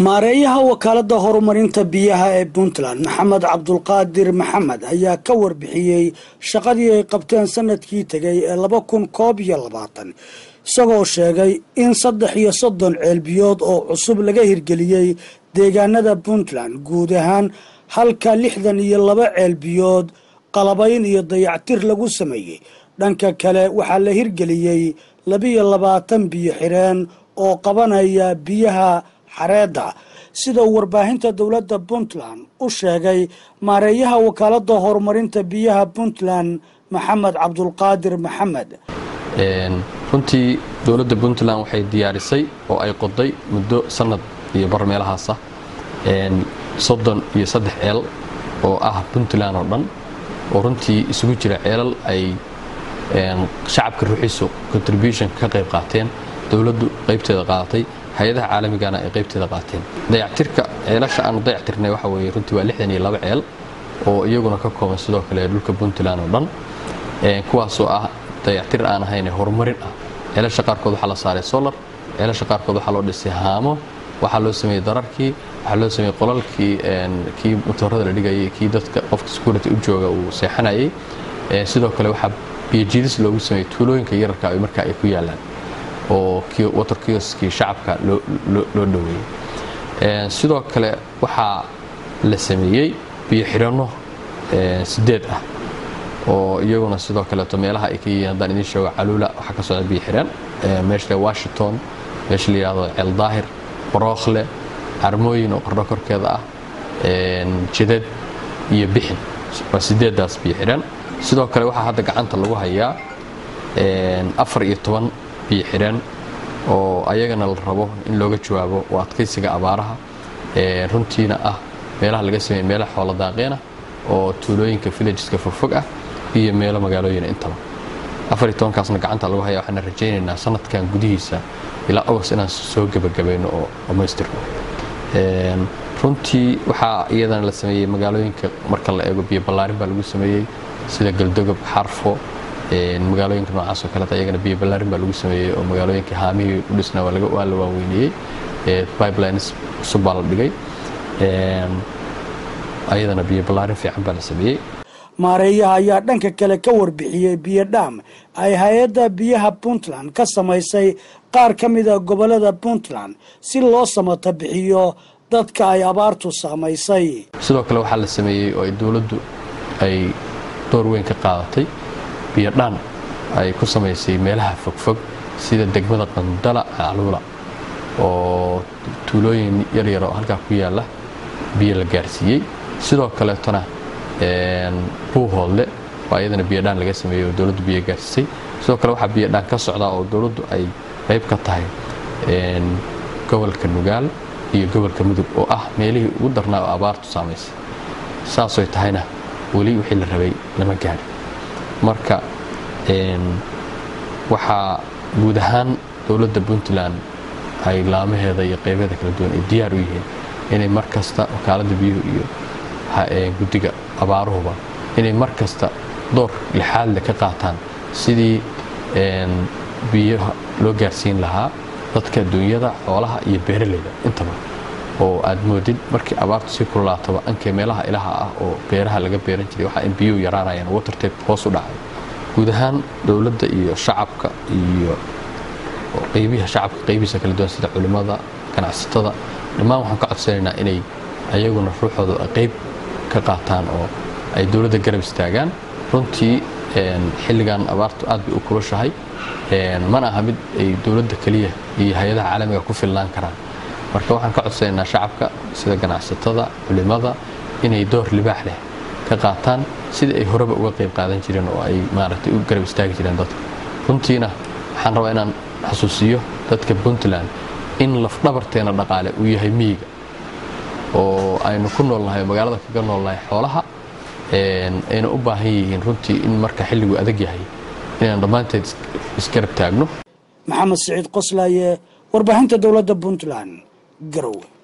maareeyaha wakaalada horumarinta biyaha ee puntland maxamed cabdulqaadir maxamed ayaa ka warbixiyey shaqadii ay qabteen sanadkii tegay ee laba kun koob iyo labaatan isagoo sheegay in saddex iyo soddon ceelbiyood oo cusub laga hirgeliyey deegaanada puntland guud ahaan halka lixdan iyo laba ceelbiyood qalabayn iyo dayactir lagu sameeyey dhanka kale waxaa la hirgeliyey labiyo labaatan biyo xireen oo qabanaya biyaha xareedda sida uu warbaahinta dowladda puntland u sheegay maareeyaha wakaalada horumarinta biyaha puntland maxamed cabdulqaadir maxamed runtii dowladda puntland waxay diyaarisay oo ay qoday muddo sanad iyo bar meelahaasa soddon iyo saddex ceel oo ah puntland oo dhan oo runtii isugu jira ceelal ay shacabka ruuxiisu contribution ka qayb qaateen dowladdu qaybteeda qaadatay hay-adaha caalamigana ay qaybteeda qaateen dayactirka ceelasha aanu dayactirnay waxa weeye runtii waa lixdan iyo laba ceel oo iyaguna ka kooban sidoo kale dhulka puntland oo dhan kuwaasoo ah dayactir aan ahayn horumarin ah ceelasha qaarkood waxaa la saaray solar ceelasha qaarkood waxaa loo dhisay haamo waxaa loo sameeyey dararkii waxaa loo sameeyey qolalkii kii matoorada la dhigayay kii dadka qofka security u jooga uu seexanayay sidoo kale waxaa biyojidis loogu sameeyey tuulooyinka yararka ay markaa ay ku yaalaan oo water kioskii shacabka loo dhoweeyey sidoo kale waxaa la sameeyey biyo xidhanno sideed ah oo iyaguna sidoo kaleeto meelaha ay ka yihiin haddaan idiin sheego caluula waxaa ka socda biyo xidhan meesha washington meesha la yidhahdo ceel daahir barookhle carmooyin oo qardho korkeeda ah jidad iyo bixin waa sideedaas biyo xidhan sidoo kale waxaa hadda gacanta lagu hayaa afar iyo toban biyo xidhan oo ayagana la rabo in looga jawaabo oo adkaysiga abaaraha runtiina ah meelaha laga sameeyey meelaha xoola daaqeena oo tuulooyinka villageska fogfog ah iyo meelo magaalooyin intaba afar iyo tobankaasna gacanta lagu haya waxaana rajaynaynaa sanadkan gudihiisa ilaa august inaan soo gebagabayno oo dhammaystirno runtii waxaa iyadana la sameeyey magaalooyinka marka la eego biyo ballaarin baa lagu sameeyey sida galdogob xarfo magaalooyinka noocaas oo kaleeta iyagana biyo ballaarin baa lagu sameeyey oo magaalooyinka haamihii u dhisnaa waa la waaweyniyey pipelines cusub baa la dhigay ayadana biyo ballaarin fiican baa la sameeyey maareeyaha ayaa dhanka kale ka warbixiyey biyo dhaam ay hay-adda biyaha puntland ka samaysay qaar ka mida gobolada puntland si loo samata bixiyo dadka ay abaartu saamaysay sidoo kale waxaa la sameeyey oo ay dowladdu ay door weyn ka qaadatay biyo dhaan ay ku samaysay meelaha fogfog sida degmada qandala caluula oo tuulooyin yaryar oo halkaa ku yaalla biyo la gaarsiiyey sidoo kaleetona buuhoodle oo ayadana biyodhaan laga sameeyey oo dowladdu biyo gaarsiisay sidoo kale waxaa biyodhaan ka socdaa oo dowladdu ay qayb ka tahay gobolka nugaal iyo gobolka mudug oo ah meelihii ugu darnaa oo abaartu saamaysay saasoy tahayna weli wixii la rabay lama gaadhin marka waxaa guud ahaan dowladda puntland ay laamaheeda iyo qaybeeda kala duwan ay diyaar u yihiin inay mar kasta wakaaladda biyuhu iyo guddiga abaaruhuba inay mar kasta door lixaadle ka qaataan sidii biyaha loo gaarsiin lahaa dadka dunyada xoolaha iyo beeralayda intaba oo aad moodid markii abaartu sii kululaataba ankee meelaha ilaha ah oo beeraha laga beeran jiray waxaa in biyuhu yaraanayaan watertape hoos u dhacay guud ahaan dowladda iyo shacabka iyo qaybiha shacabka qaybihiisa kala duwan sida culimmada ganacsatada dhammaan waxaan ka codsanaynaa inay ayaguna ruuxooda qayb ka qaataan oo ay dowladda garab istaagaan runtii xilligan abaartu aad bay u kulushahay mana aha mid ay dowladda keliya iyo hay-adaha caalamiga ku filnaan karaan marka waxaan ka codsanaynaa shacabka sida ganacsatada culimmada inay door libaax leh ka qaataan sidii ay horeba uga qayb qaadan jireen oo ay maaragtay u garab istaagi jireen dadka runtiina waxaan rabaa inaan xusuusiyo dadka puntland in lafdhabarteena dhaqaale uu yahay miyiga oo aynu ku noolnahay magaalada kaga noolnahay xoolaha ayna u baahan yihiin runtii in marka xilligu adag yahay inaan dhammaanteed isgarab taagno maxamed siciid qoslaaye warbaahinta dowladda puntland garowe